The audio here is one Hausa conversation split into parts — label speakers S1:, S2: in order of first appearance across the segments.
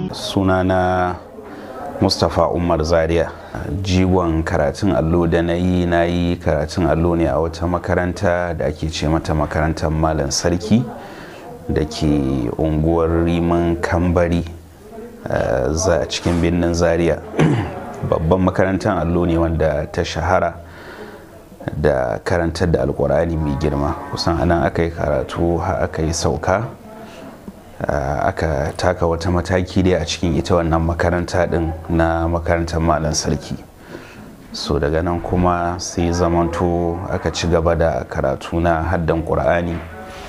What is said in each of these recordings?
S1: sunana mustapha umar zaria jigon karatun allo da na yi na yi karatun allo ne a wata makaranta da ake ce mata makarantar malam sarki da ke unguwar riman kambari za a cikin birnin zaria babban makarantar allo ne wanda ta shahara da karantar da alkur'ani mai girma kusan anan aka yi karatu aka yi sauka aka taka wata mataki dai a cikin ita wannan makaranta din na makarantar malam sarki so daga nan kuma sai zamanto aka ci gaba da karatu na haddan ƙur'ani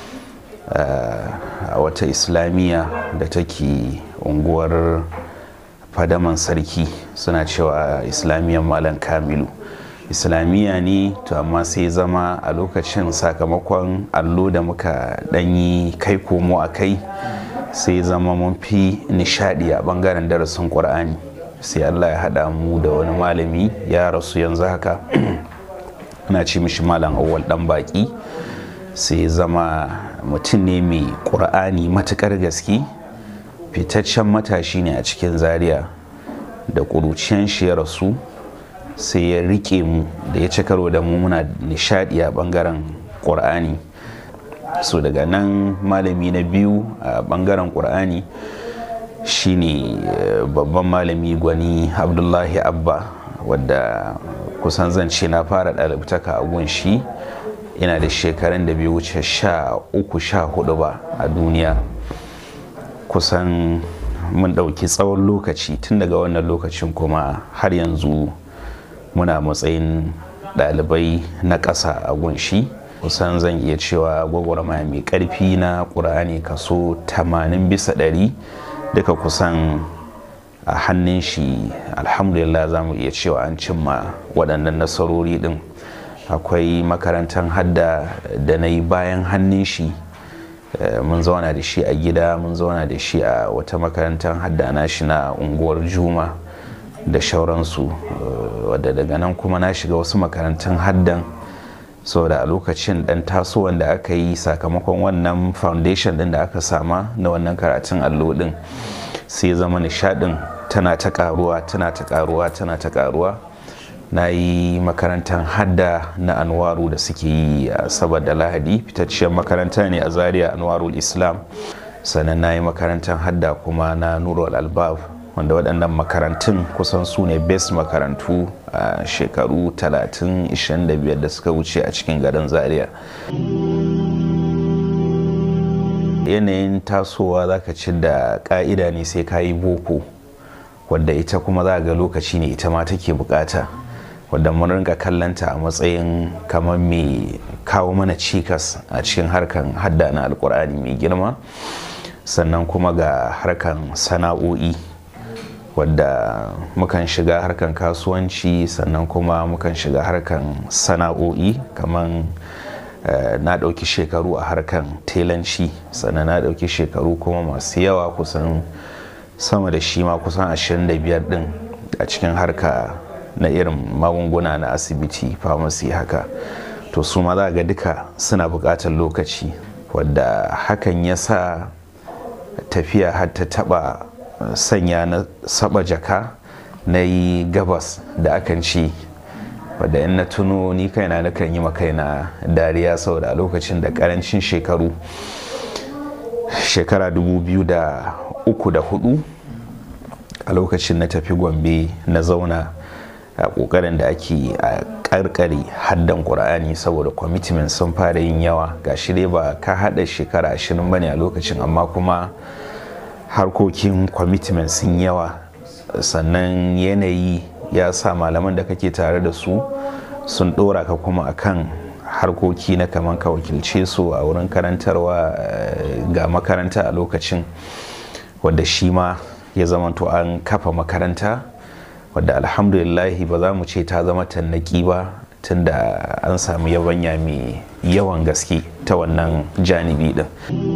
S1: a wata islamiyya da take unguwar fadaman sarki suna cewa islamiyyar malam kamilu islamiyya ne to amma sai zama a lokacin sakamakon allo da muka ɗanyi kai komo a kai sai zama mun fi nishadi a bangaren darasin ƙur'ani sai allah ya haɗa mu da wani malami ya rasu yanzu haka ana ce mishi malam awwal ɗan baƙi sai zama mutum ne mai ƙur'ani matuƙar gaske fitaccen matashi ne a cikin zaria da ƙuruciyan shi ya rasu sai ya rike mu da ya ci karo da mu muna nishadi a bangaren ƙur'ani so daga nan malami na biyu a bangaren ƙur'ani shine babban malami gwani abdullahi abba wadda kusan zance na fara ɗalibtaka a gun shi ina da shekarun da bai wuce sha uku sha hudu ba a duniya kusan mun ɗauki tsawon lokaci tun daga wannan lokacin kuma har yanzu muna matsayin ɗalibai na ƙasa a gunshi kusan zan iya cewa gwagwarmaya mai ƙarfi na ƙur'ani kaso 80 bisa ɗari duka kusan a hannun shi alhamdulillah za mu iya cewa an cimma waɗannan nasarori ɗin akwai makarantar hadda da na yi bayan hannun shi mun zauna da shi a gida mun zauna da shi a wata makarantar hadda na shi na unguwar juma da shauransu wadda daga nan kuma na shiga wasu makarantun haddan saboda a lokacin dan tasowar da aka yi sakamakon wannan foundation din da aka sama na wannan karatun allo din sai zama nishadin tana ta karuwa tana ta karuwa tana ta karuwa na yi makarantar hadda na anwaru da suke yi a saboda lahadi fitacciyar makaranta ne a zaria anwarul islam sannan na yi makarantar hadda kuma na nurul albab wanda waɗannan makarantun kusan su ne best makarantu a shekaru 30-25 da suka wuce a cikin garin zaria yanayin tasowa za ka ci da ƙa'ida ne sai ka yi boko wadda ita kuma za ga lokaci ne ita ma take bukata wadda mun rinka kallanta a matsayin kamar mai kawo mana cikas a cikin harkan hadda na alkur'ani mai girma sannan kuma ga harkan sana'o'i wadda mukan shiga harkan kasuwanci sannan kuma mukan shiga harkan sana'o'i kamar na ɗauki shekaru a harkan telanci sannan na ɗauki shekaru kuma masu yawa kusan sama da shi ma kusan 25 ɗin a cikin harka na irin magunguna na asibiti pharmacy haka to su ma za ga duka suna buƙatar lokaci wadda hakan ya sa tafiya har ta taɓa sanya na saba jaka na yi gabas da akan ci wadda in na tuno ni kaina na kan yi makaina dariya saboda a lokacin da karancin shekaru shekara 2003 da hudu a lokacin na tafi gombe na zauna a kokarin da ake a karkare haddan ƙur'ani saboda commitment sun fara yin yawa ga shi dai ba ka hada shekara ashirin bane a lokacin amma kuma harkokin commitment sun yawa sannan yanayi ya sa malaman da kake tare da su sun dora ka kuma akan harkoki na kaman ka wakilce su a wurin karantarwa ga makaranta a lokacin wadda shi ma ya zamanto an kafa makaranta wadda alhamdulillahi ba za mu ce ta zama tannaki ba tunda an samu yabanya mai yawan gaske ta wannan janibi din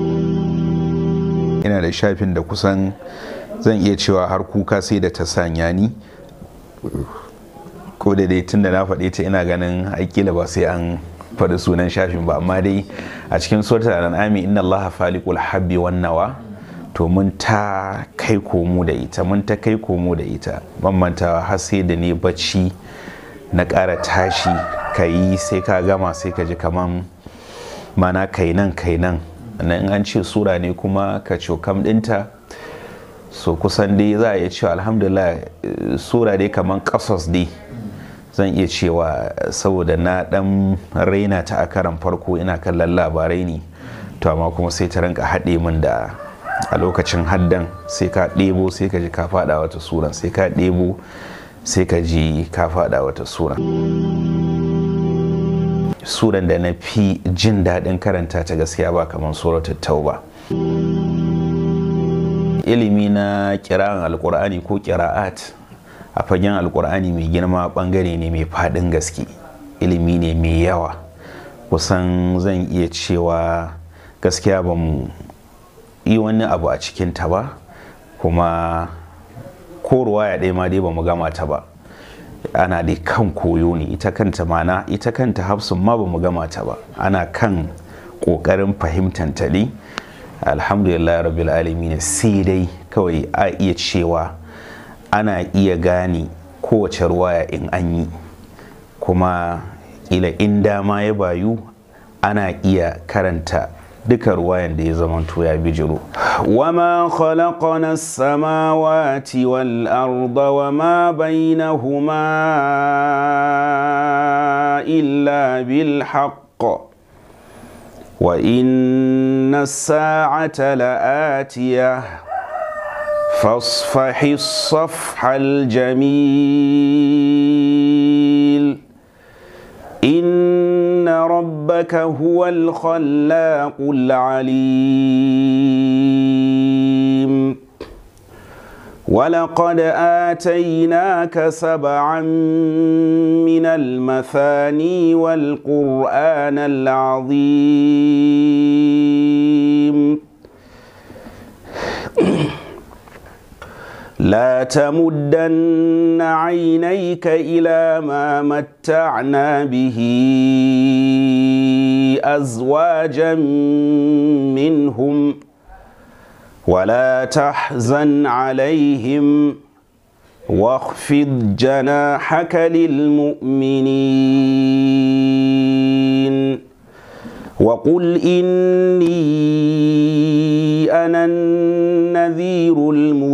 S1: ina da shafin da kusan zan iya cewa har kuka sai da ta sanya ni ko da dai tunda na faɗe ta ina ganin aikila ba sai an faɗi sunan shafin ba amma dai a cikin suratul an'ami inna allaha faliqul habbi wan nawa to mun ta kai komo da ita mun ta kai komo da ita mantawa har sai da ne bacci na ƙara tashi ka yi sai ka gama sai ka ji kaman mana kai nan kai nan in an ce sura ne kuma ka cokam ɗinta so kusan dai za a iya cewa alhamdulillah sura dai kaman ƙasas dai zan iya cewa saboda na ɗan raina ta a karan farko ina kallon labarai ne to amma kuma sai ta rinka haɗe min da a lokacin haddan sai ka ɗebo sai ka ji ka faɗa wata sura sai ka ɗebo sai ka ji ka faɗa wata sura suran da na fi jin daɗin karanta ta gaskiya ba kamar suratul tauba ilimi na kira'an alkur'ani ko kira'at a fagen alkur'ani mai girma bangare ne mai faɗin gaske ilimi ne mai yawa kusan zan iya cewa gaskiya ba mu yi wani abu a cikinta ba kuma ko ruwaya ɗaya ma dai ba mu gama ta ba ana dai kan koyo ne ita kanta mana ita kanta hafsun ma ba mu gama ta ba ana kan ƙoƙarin fahimtanta ne alhamdulillah rabbil alamin sai dai kawai a iya cewa ana iya gane kowace ruwaya in an yi kuma ila in dama ya bayu ana iya karanta duka ruwayan da ya zamanto ya bijiro wama khalaqana samawati wal arda wama bainahuma illa bil haqq wa inna as-sa'ata la'atiyah فاصفح الصفح الجميل إن ربك هو الخلاق العليم ولقد آتيناك سبعا من المثاني والقرآن العظيم لا تمدن عينيك إلى ما متعنا به أزواجا منهم ولا تحزن عليهم واخفض جناحك للمؤمنين وقل إني أنا النذير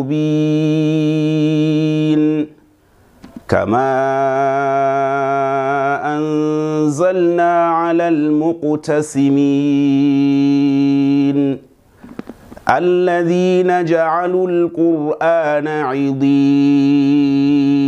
S1: المبين كما أنزلنا على المقتسمين الذين جعلوا القرآن عضين